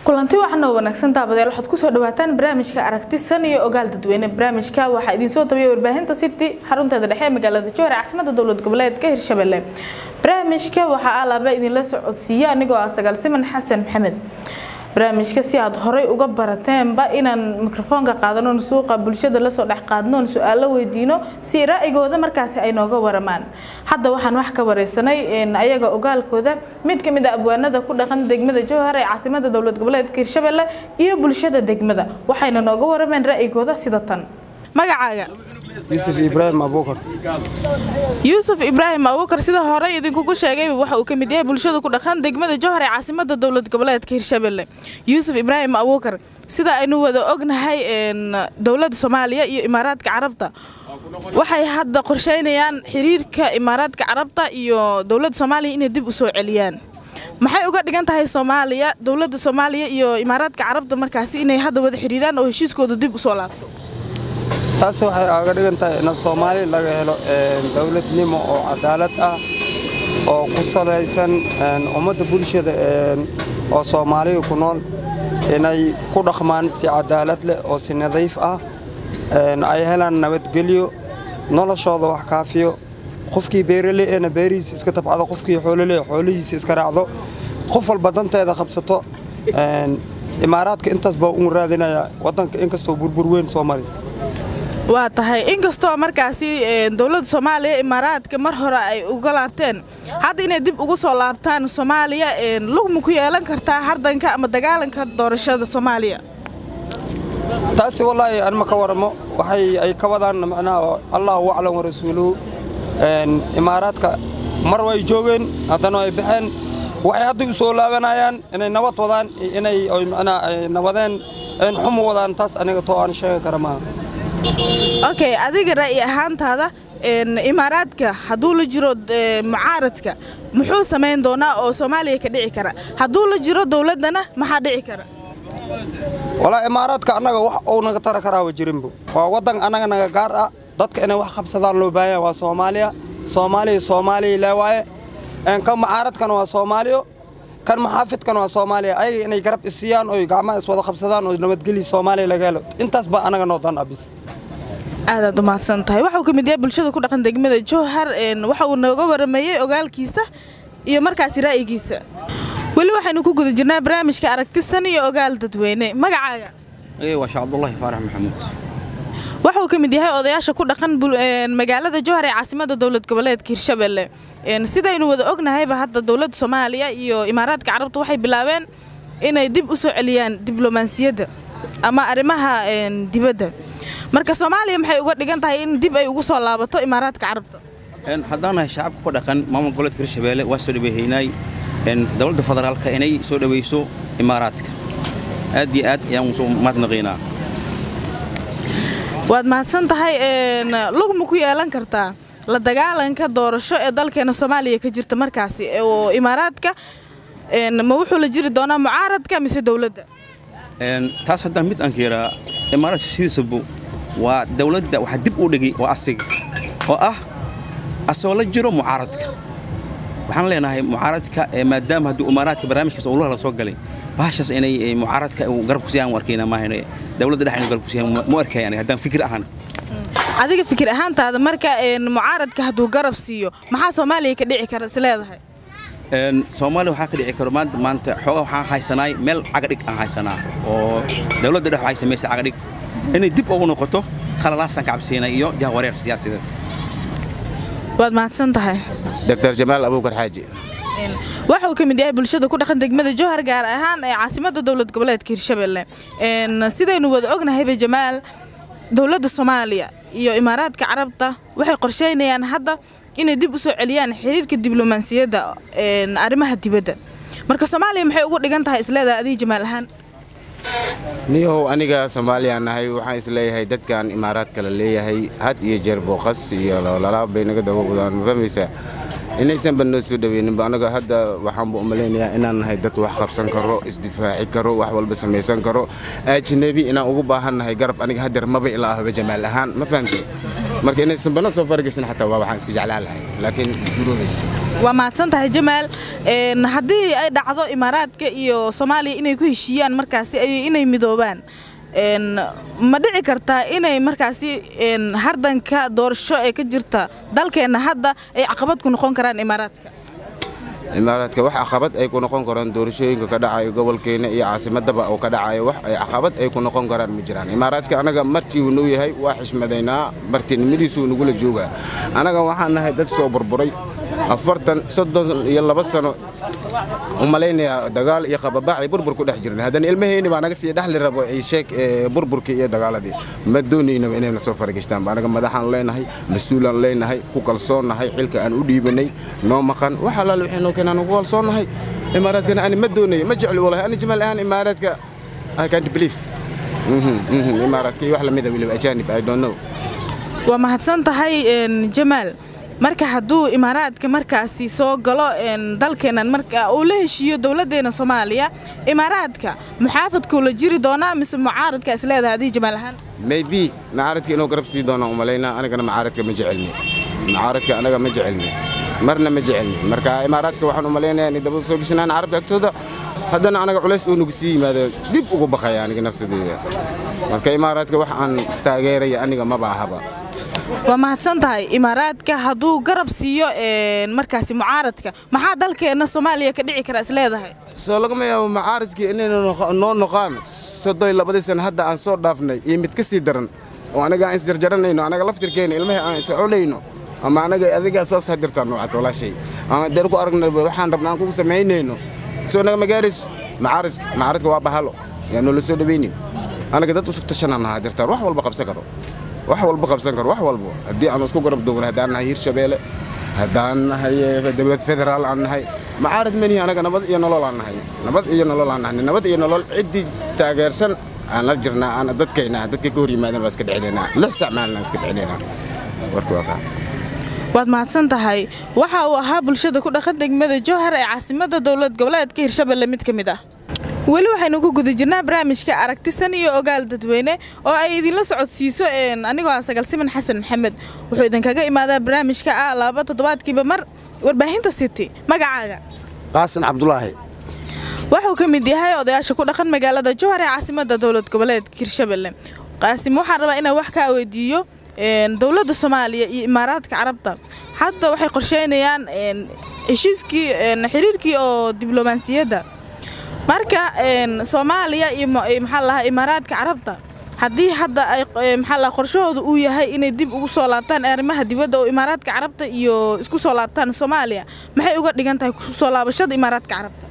kulanti waxaana wanaagsan daabadeel waxaad kusoo dhawaataan barnaamijka aragti san iyo ogaal dadweyne barnaamijka waxaa idinsoo tabiyay warbaahinta city xarunteeda dhexe ee magaalada jowhar caasimada dowlad goboleedka hirshabelle barnaamijka waxaa alaaba idinla socodsiiya anigoo ah sagaal siman xasan maxamed barnaamijka si aad horay uga barateenba inaan mikrofoonka qaadanoon suuqa bulshada lasoo dhex qaadnoon su-aalo weydiino si ra'yigooda markaasi ay nooga waramaan hadda waxaan wax ka wareysanay ayaga ogaalkooda mid kamid a abwaanada ku dhaqan degmada jowhar ee caasimada dowlad goboleedka hirshabelle iyo bulshada degmada waxayna nooga warameen ra'yigooda sida tan magacaaga yuusuf ibraahim abuukar yuusuf ibraahim abuukar sida horey idinkugu sheegay waxa uu ka mid yahay bulshada ku dhaqan degmada jowhar ee caasimada dowlad goboleedka hirshabelle yuusuf ibraahim abuukar sida aynu wada ognahay dowladda soomaaliya iyo imaaraadka carabta waxay hadda qorsheynayaan xiriirka imaaraadka carabta iyo dowladda soomaaliya inay dib u soo celiyaan maxay uga dhigan tahay soomaaliya dowladda soomaaliya iyo imaaraadka carabta markaasi inay hadda wada xiriiraan oo heshiiskooda dib usoo laabto taasi waxay aaga dhigan tahay in soomaali laga helo dowladnimo oo cadaalad ah oo ku salaysan ummadda bulshada oo soomaaliya ku nool inay ku dhaqmaan si cadaalad leh oo si nadiif ah ay helaan nabadgelyo noloshooda wax kaafiyo qofkii beerale eena beerihiisa iska tabcado qofkii xoolole xoolihiisa iska raacdo qof walba danteeda qabsato imaaraadka intaas baa ugu raadinaya waddanka inkastoo burbur weyn soo mari waa tahay inkastoo markaasi dowladda soomaaliya imaaraadka mar hore ay uga laabteen hadda inay dib ugu soo laabtaan soomaaliya lugma ku yeelan kartaa hardanka ama dagaalanka doorashada soomaaliya taasi wallaahi anma ka waramo waxay ay ka wadaan macnaha allahu aclam warasuuluhu imaaraadka mar way joogeen haddana ay baxeen waxay hadda u soo laabanayaan inay nabad wadaan inay macnaha ay nabadeen xumu wadaan taas aniga too aan sheegi kara maaha okay adiga ra'yi ahaantaada imaaraadka hadduu la jiro mucaaradka muxuu samayn doonaa oo soomaaliya ka dhici kara hadduu la jiro dowladdana maxaa dhici kara walaa imaaraadka annaga wax uu naga tara karaaba jirinbu waa waddan annaga naga gaar ah dadka inay wax qabsadaan loo baahanya waa soomaaliya soomaaliya soomaaliya lee waaye kan mucaaradkana waa soomaaliyo kan maxaafidkan waa soomaaliya ayaga inay garab isiiyaan oy gacmaha iswada qabsadaan oo nabadgelya soomaaliya laga helo intaas baa annaga noo dan abis aadaad u mahadsan tahay waxauu ka mid yahay bulshada ku dhaqan degmada jowhar waxa uu nooga warameeyey ogaalkiisa iyo markaasi ra'yigiisa weli waxaynu ku guda jirnaa barnaamijka aragtisan iyo ogaal dadweyne magacaaga waa sheekh cabdulaahi faarax maxamuud waxa uu ka mid yahay odayaasha ku dhaqan magaalada jowhar ee caasimada dowlad goboleedka hirshabelle sidaynu wada ognahayba hadda dowladda soomaaliya iyo imaaraadka carabta waxay bilaabeen inay dib u soo celiyaan diblomaasiyadda ama arrimaha dibadda marka soomaaliya maxay uga dhigan tahay in dib ay ugu soo laabato imaaraadka carabta haddaan nahay shacabka ku dhaqan maamul goboleedka hirshabelle waa soo dhaweehaynay dowladda federaalka inay soo dhawayso imaaraadka aad iyo aad ayaan usoo mahadnaqiynaa waad mahadsan tahay lugma ku yeelan kartaa la dagaalanka doorasho ee dalkeena soomaaliya ka jirta markaasi oo imaaraadka ma wuxuu la jiri doonaa mucaaradka mise dowladda taas haddaan mid aan keeraa imaaraadka sidiisabu waa dowladda waxaa dib u dhigay waa asiga oo ah asoo la jiro mucaaradka waxaan leenahay mucaaradka maadaama haddii imaaraadka barnaamijkaas ulaha la soo galay bahashaas inay mucaaradka garab kusiyaan u arkayna maahan dowladda dhex inuu garab kusiyaan mu arkay aniga haddaan fikir ahaan adiga fikir ahaantaada marka mucaaradka hadduu garab siiyo maxaa soomaaliya ka dhici kara is leedahay soomaaliya waxaa ka dhici karo maanta maanta xoogaa waxaan haysanaay meel cagadhig aan haysanaa oo dowladda dhex waxay samaysay cagadhig inay dib ugu noqoto khalalaasaan ka cabsiinay iyo jahwareer siyaasadeed waad mahadsan tahay dr jamaal abuukar xaaji waxa uu ka mid yahay bulshada ku dhaqan degmada jowhar gaar ahaan ee caasimada dowlad goboleedka hirshabelle sidaynu wada ognahayba jamaal dowladda soomaaliya iyo imaaraadka carabta waxay qorsheynayaan hadda inay dib u soo celiyaan xiriirka diblomaasiyadda arrimaha dibadda marka soomaaliya maxay ugu dhigan tahay isleedahay adiga jamaal ahaan niyahow aniga soomaaliyaan nahay waxaan isleeyahay dadkan imaaraadka la leeyahay had iyo jeer booqas iyo lalaab bay naga daba wadaan ma fahmaysaa inaysanba noo soo dhaweyninba anaga hadda waxaanba u malaynayaa inaan nahay dad wax qabsan karo isdifaaci karo wax walba samaysan karo ajnabi inaan ugu baahan nahay garab aniga hadeer maba ilaa ahba jamaal ahaan ma fahamtay marka inaysanbana soo faragashin xataa waa waxaan iska jeclaan lahay laakiin gurobayso waa mahadsan tahay jamaal Een, haddii ay dhacdo imaaraadka iyo soomaaliya inay ku heshiiyaan markaasi ay- inay midoobaan Een, ma dhici kartaa inay markaasi een, hardanka doorasho ee ka jirta dalkeenna hadda ay caqabad ku noqon karaan imaaraadka imaaraadka wax caqabad ay ku noqon karaan doorashooyinka ka dhacayo gobolkeena iyo caasimadaba oo ka dhacayo wax ay caqabad ay ku noqon karaan ma jiraan imaaraadka anaga martii uu noo yahay waa xishmadaynaa martinimadiisuu nagula joogaa anaga waxaan nahay dad soo burburay afartan soddon iyo laba sano u malaynayaa dagaal iyo qababax ay burbur ku dhex jireen haddana ilmaheyni baa naga sii dhexli rabo ay sheeg ee, burburkii iyo dagaaladii ma doonaynaba inayna soo faragishtaan anaga madaxaan leenahay mas-uulaan leenahay ku kalsoonnahay xilka aan u dhiibanay noo maqan wax alaale waxay noo keenaan ugu kalsoonnahay imaaraadkana ani ma doonayo ma jecli walahi ani jamaal ahaan imaaraadka I can't believe Mhm, mhm, imaaraadka iyo wax lamida weliba ajaanib I don't know waa mahadsan tahay een, jamaal marka hadduu imaaraadka markaasi soo galo een, dalkeennan marka uu la heshiiyo dowladdeena soomaaliya imaaraadka muxaafadkuu la jiri doonaa mise mucaaradka is leedahay adii jamaal ahaan maybe macaaradka inuu garab sii doono umalaynaa anigana macaaradka ma jecelni macaaradka anaga ma jecelni marna ma jecelni marka imaaraadka waxaan umalaynayaa inay daba soo geshanaan carabta agtooda haddana anaga culays uu nagu sii yimaado dib ugu baqaya aniga nafsadeeda marka imaaraadka wax aan taageeraya aniga maba ahaba waa mahadsan tahay imaaraadka hadduu garab siiyo een, markaasi mucaaradka maxaa dalkeenna soomaaliya ka dhici kara is leedahay soo lagama yaabo macaaradkii inayna noqo- noo noqaan soddon labadii sana hadda aan soo dhaafnay iyo mid ka sii daran oo anaga aan isjarjaranayno anaga laftirkeena ilmaha aan iska culayno ama anaga adigaa soo sadirtaan noocaad walaashay ama dee ku aragna waxaan rabna aan kugu samaynayno soo naga magaarayso macaaradka macaaradka waa bahalo yaa noola soo dhawaynin anaga dad usug tashanaan nahaa dirtaan wax walba qabsan karo wax walba qabsan karo wax walba haddii aan isku garab duubna haddaan nahay hirshabeele haddaan nahay eh, dowlad federaal aan nahay macaarad menihi anaga nabad iyo nolol aan nahay nabad iyo nolol aan nahay nabad iyo nolol ciddii taageersan aan la jirnaa aan dadkayna dadka ka hor yimaadeen waa iska dhexinaynaa lix sac maalin aan iska dhexinaynaa warka waa kaa waad mahadsan tahay waxa uu ahaa bulshada ku dhaqan degmada jowhar ee caasimadda dowlad goboleedka hirshabelle mid ka mid ah weli waxaynu ku guda jirnaa barnaamijka aragtisan iyo ogaal dadweyne oo ay idinla socodsiiso een, anigoo ah sagal siman xasan maxamed wuxuu idinkaga imaadaa barnaamijka ah laba toddobaadkiiba mar warbaahinta city magacaaga qaasan cabdulaahi wuxuu ka mid yahay odayaasha ku dhaqan magaalada jowhar ee caasimadda dowlad goboleedka hirshabelle qaasim waxaan rabaa inaan wax kaa weydiiyo een, dowladda soomaaliya iyo imaaraadka carabta hadda waxay qorsheynayaan een, heshiiskii een, xiriirkii oo diblomaasiyadda marka een, soomaaliya iyo ma- iyo maxaa lahaa imaaraadka carabta haddii hadda ay eh, maxaa lahaa qorshahooda uu yahay inay dib ugu soo laabtaan arrimaha dibadda oo imaaraadka carabta iyo isku soo laabtaan soomaaliya maxay uga dhigan tahay ku soo laabashada imaaraadka carabta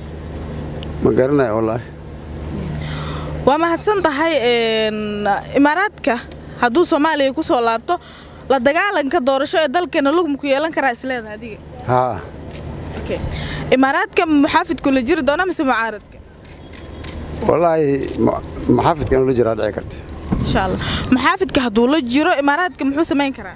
ma garanaya wallaahi waa mahadsan tahay een, imaaraadka hadduu soomaaliya ku soo laabto la dagaalanka doorasho ee dalkeena lugma ku yeelan karaa isleeda adiga haa Okay. imaaraadka muxaafidku la jiri doona mise mucaaradka wallaahi ma- maxaafidkan ula jiraa dhici karta insha allah muxaafidka hadduu la jiro imaaraadka muxuu samayn karaa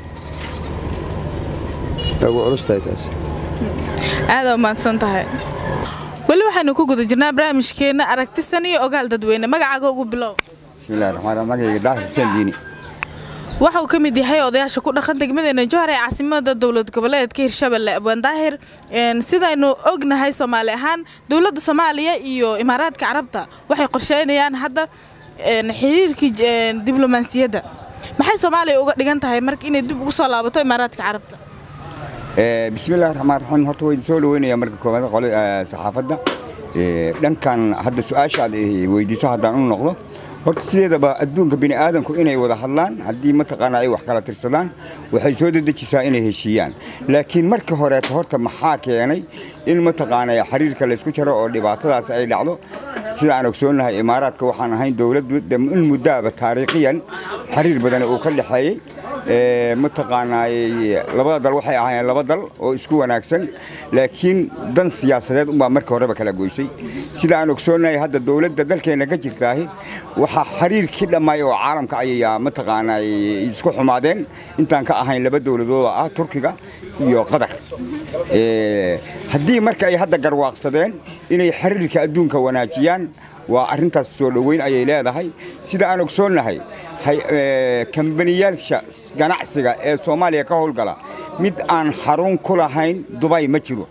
way ugu culus tahay taas aada mahadsan tahay weli waxaynu ku guda jirnaa barnaamijkeena aragtisan iyo ogaal dadweyne magacaaga ugu bilow bismillahi raxmaan raxiim magacayga daahir xuseen diini waxa uu ka mid yahay odayaasha ku dhaqan degmadeena jowhar ee caasimada dowlad goboleedka hirshabelle abwaan daahir een, sidaynu ognahay soomaali ahaan dowladda soomaaliya iyo imaaraadka carabta waxay qorsheynayaan hadda een, xiriirkii een, diblomaasiyadda maxay soomaaliya uga dhigan tahay marka inay dib ugu soo laabato imaaraadka carabta Eh, bismillahi raxmaan raxiim horta way soo dhaweynaya marka koowaad qole eh, saxaafadda Eh, dhankan hadda su-aashaad eh, weydiiso haddaan u noqdo horta sideedaba adduunka bini aadamku inay wada hadlaan haddii mataqaana ay wax kala tirsadaan waxay soo dedejisaa inay heshiiyaan laakiin marka horeeto horta maxaa keenay in mataqaana xiriirka laysku jaro oo dhibaatadaas ay dhacdo sida aan ogsoonahay imaaraadka waxaan ahayn dowladdu de in muddaaba taariikhiyan xiriir badan uu ka dhexeeyey Ee, mataqaanaay labada dal waxay ahaayeen laba dal oo isku wanaagsan laakiin dan siyaasadeed unbaa marka horeba kala goysay sida aan ogsoonahay hadda dowladda dalkeena ka jirtaahi waxaa xiriirkii dhammaay oo caalamka ayayaa mataqaanaay isku xumaadeen intaan ka ahayn laba dowladood oo ah turkiga iyo qatar Ee, haddii marka ay hadda garwaaqsadeen inay xiriirka adduunka wanaajiyaan waa arrintaas soo dhoweyn ayay leedahay sida aan ogsoonnahay hay- ee, kambaniyaasha ganacsiga ee soomaaliya ka howlgala mid aan xarun ku lahayn dubay ma jiro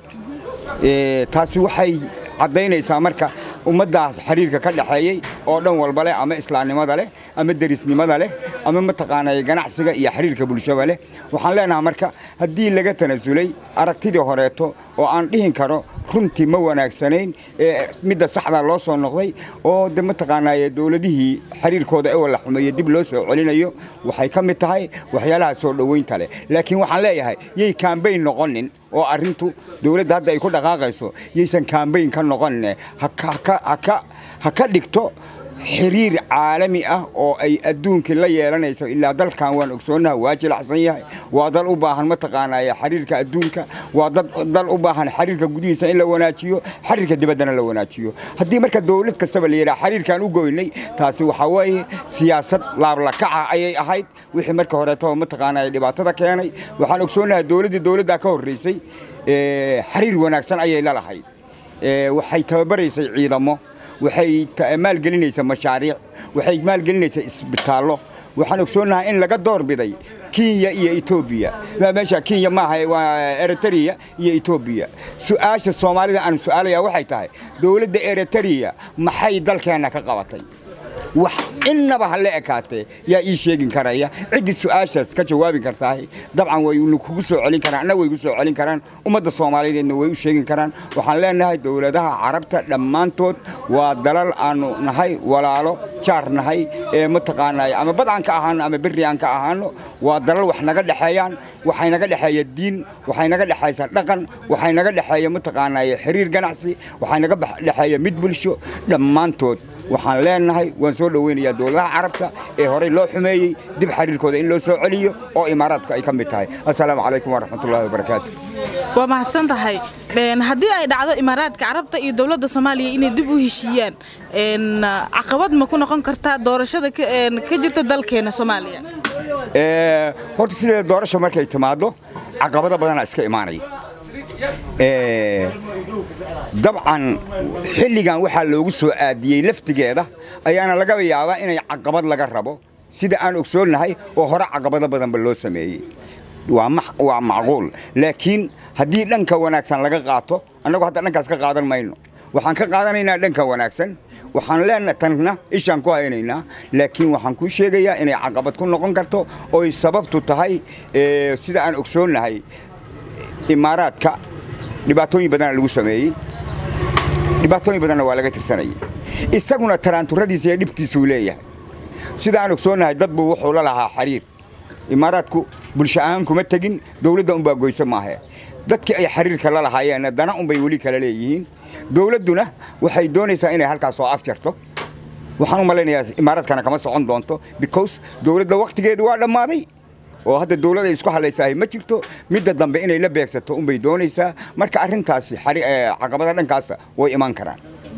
Ee, taasi waxay caddaynaysaa marka ummaddaas xiriirka ka dhexeeyey oo dhan walba leh ama islaamnimada leh ama derisnimada leh ama mataqaanay ganacsiga iyo xiriirka bulshada leh waxaan leenahay marka haddii laga tanasulay aragtidii horeeto oo aan dhihin karo runtii ma wanaagsanayn ee midda saxda loo soo noqday oo de mataqaanay dowladihii xiriirkooda ee wala xumeeye dib loo soo celinayo waxay ka mid tahay waxyaalaha soo dhoweynta leh laakiin waxaan leeyahay yay kaambayn noqonin oo arrintu dowladda hadda ay ku dhaqaaqayso yaysan kaambayn ka noqonin ha ka- ha ka- ha ka- ha ka dhigto xiriir caalami ah oo ay adduunkii la yeelanayso ilaa dalkan waan ogsoonaha waa jilacsan yahay waa dal u baahan mataqaanaya xiriirka adduunka waa dad- dal u baahan xiriirka gudihiisa in la wanaajiyo xiriirka dibaddana la wanaajiyo haddii marka dowlad kastaba la yidhaha xiriirkaan u goynay taasi waxaa weeye siyaasad laablakaca ayay ahayd wixii marka horeetaba mataqaanaya dhibaatada keenay waxaan ogsoonahay dowladdii dowladdaa ka horreysay ee, xiriir wanaagsan ayay la lahayd Ee, waxay tababaraysay ciidamo waxay ta- maalgelinaysa mashaariic waxay maalgelinaysa isbitaallo waxaan ogsoonahay in laga doorbiday kenya iyo etoobiya Waa meesha kenya maaha waa eritrea iyo etoobiya su-aasha soomaalida aan su-aalaya waxay tahay dowladda eritrea maxay dalkeenna ka qabatay wax innaba ha la ekaatee yaa ii sheegin karaya ciddii su-aashaas ka jawaabi kartaa dabcan way kugu soo celin karaan anna way gu soo celin karaan ummadda soomaaliyeedna way u sheegin karaan waxaan leenahay dowladaha carabta dhammaantood waa dalal aanu nahay walaalo jaar nahay ee mataqaanay ama badcan ka ahaano ama berri aan ka ahaano waa dalal wax naga dhexeeyaan waxay naga dhexeeya diin waxay naga dhexaysa dhaqan waxay naga dhexeeya mataqaanay xiriir ganacsi waxay naga bax- dhexeeya mid bulsho dhammaantood waxaan leenahay waan soo dhoweynayaa dowladaha carabta ee horey loo xumeeyey dib xiriirkooda in loo soo celiyo oo imaaraadku ay ka mid tahay assalaamu calaykum waraxmatullaahi wabarakaatu waa mahadsan tahay Een, haddii ay dhacdo imaaraadka carabta iyo dowladda soomaaliya inay dib u heshiiyaan een, caqabad ma ku noqon kartaa doorashada ka een, ka jirta dalkeena soomaaliya Ee, horta sidee doorasho markay timaado caqabado badanaa iska imaanaya Ee, dabcan xilligan waxaa loogu soo aadiyey laftigeeda ayaana laga yaabaa inay caqabad laga rabo sida aan ogsoonnahay oo hore caqabado badanba loo sameeyey waa max- waa macquul laakiin haddii dhanka wanaagsan laga qaato annagu hadda dhankaas ka qaadan mayno waxaan ka qaadanaynaa dhanka wanaagsan waxaan leenahay tanna ishaan ku haynaynaa laakiin waxaan kuu sheegayaa inay caqabad ku noqon karto oy sababtu tahay ee, sida aan ogsoonnahay imaaraadka dhibaatooyin badana lagu sameeyey dhibaatooyin badanna waa laga tirsanayay isaguna taraanturadiisa iyo dhibkiisuu leeyahay sida aan ogsoonnahay dad buu wuxuu la lahaa xiriir imaaraadku bulsho ahaan kuma tegin dowladda unbaa goyse maahe dadkii ay xiriirka la lahaayeenna dana unbay weli kala leeyihiin dowladduna waxay doonaysaa inay halkaas soo afjarto waxaan u malaynayaa imaaraadkana kama socon doonto because dowladda waktigeedu waa dhammaaday oo hadda dowlad ay isku hadlaysahay ma jirto midda dambe inay la beegsato unbay doonaysaa marka arrintaasi xari- ee, caqabada dhankaasa way iman karaan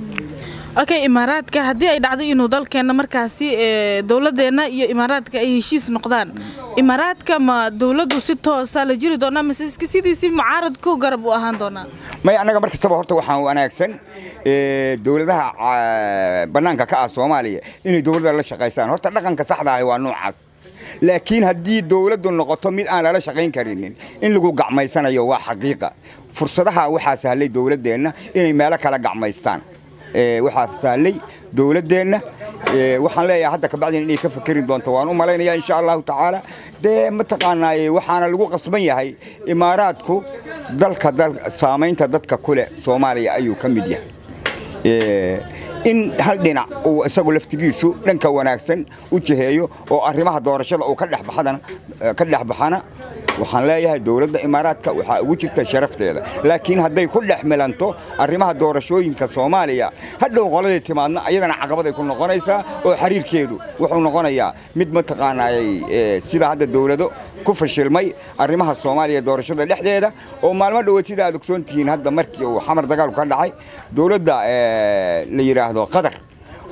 okay imaaraadka haddii ay dhacdo inuu dalkeena markaasi ee, dowladdeena iyo imaaraadka ay heshiis noqdaan imaaraadka ma dowladdu si toosa la jiri doonaa mise iska sidiisii mucaaradku garab u ahaan doonaa may annaga mar kastaba horta waxaan wanaagsan ee, dowladaha ah, bannaanka ka ah soomaaliya inay dowladda la shaqaystaan horta dhaqanka saxda ahi waa noocaas laakiin haddii dowladdu noqoto mid aan lala shaqayn karinin in lagu gacmaysanayo waa xaqiiqa fursadaha waxaa sahlay dowladdeenna inay meelo kala gacmaystaan Ee, waxaa sahlay dowladdeenna ee, waxaan leeyahay hadda kabacdina inay ka fakeri doonto waan u malaynayaa insha allahu tacaala dee mataqaanaaye waxaana lagu qasban yahay imaaraadku dalka dal saamaynta dadka kule soomaaliya ayuu ka mid yahay Ee, in hal dhinac uu isagu laftigiisu dhanka wanaagsan u jiheeyo oo arrimaha doorashada uu ka dhex baxadana ka dhex baxana waxaan leeyahay dowladda imaaraadka waxaa ugu jirta sharafteeda laakiin hadday ku dhex milanto arrimaha doorashooyinka soomaaliya hadhow qoladii timaadna ayadana caqabaday ku noqonaysaa oo xiriirkeedu wuxuu noqonayaa mid mataqaanaayay ee, sida hadda dowlado ku fashilmay arrimaha soomaaliya doorashada dhexdeeda oo maalmo dhoweed sida aad ogsoon tihiin hadda markii uu xamar dagaalku ka dhacay dowladda ee, la yidhaahdo qatar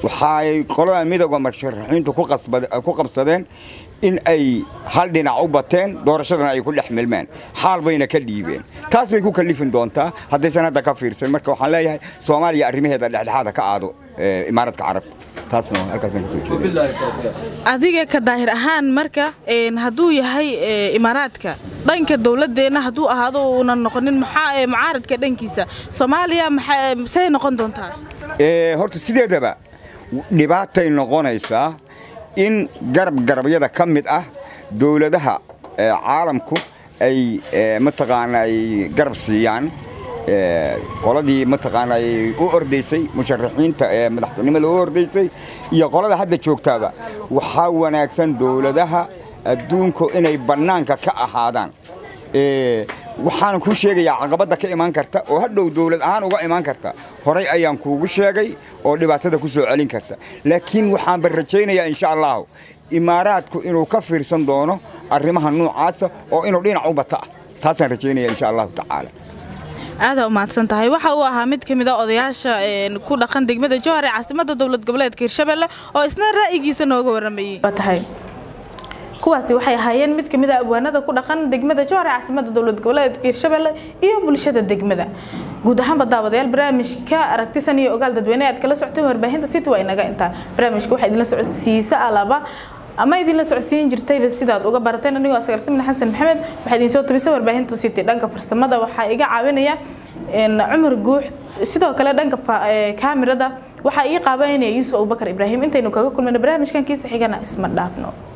waxay qoladan midooda musharaxiintu ku qasbad- ku qabsadeen in ay hal dhinac u bateen doorashadana ay ku dhex milmeen xaal bayna ka dhiibeen taas bay ku kalifin doontaa haddaysan hadda ka fiirsan marka waxaan leeyahay soomaaliya arrimaheeda dhexdhexaada ka aado eh, imaaradka carabta taasna halkaasaan kasoo jeeda adiga ka daahir ahaan marka een, hadduu yahay ee, imaaraadka dhanka dowladeenna hadduu ahaado uunan noqonin maxaa ee, mucaaradka dhankiisa soomaaliya maxaa- say noqon doontaa Ee, horta sideedaba dhibaatay noqonaysaa in garab garabyada ka mid ah dowladaha ee, caalamku ay ee, mataqaana ay garab siiyaan ee, qoladii mataqaana ay u ordaysay musharaxiinta ee madaxtinimada u ordaysay iyo qolada hadda joogtaaba waxaa wanaagsan dowladaha adduunku inay bannaanka ka ahaadaan Ee, waxaan kuu sheegayaa caqabadda ka imaan karta oo hadhow dowlad ahaan uga imaan karta horay ayaan kuugu sheegay oo dhibaatada ku soo celin karta laakiin waxaanba rajaynayaa insha allahu imaaraadku inuu ka fiirsan doono arrimaha noocaasa oo inuu dhinac u bata ah taasaan rajaynaya insha allahu tacaala aadaa u mahadsan tahay waxa uu ahaa mid ka mid a odayaasha een, ku dhaqan degmada jowhar ee caasimada dowlad goboleedka hirshabelle oo isna ra'yigiisa nooga waramayey tahay kuwaasi waxay ahaayeen mid ka mid a abwaanada ku dhaqan degmada jowhar ee caasimada dowlad goboleedka hirshabelle iyo bulshada degmada guud ahaanba daawadayaal barnaamijka aragtisan iyo ogaal dadweyne aad kala socotay warbaahinta city waa inaga intaa barnaamijka waxaa idinla socodsiisa alaba ama idinla socodsiin jirtayba sidaad uga barateen anigoo asgar simin xasan maxamed waxaa idin soo tabisay warbaahinta city dhanka farsamada waxaa iga caawinaya een, cumar guux sidoo kale dhanka fa- ee, kaamirada waxaa ii qaabanaya yuusuf abubakar ibraahim intaynu kaga kulmayno barnaamijkan kiisa xigana isma dhaafno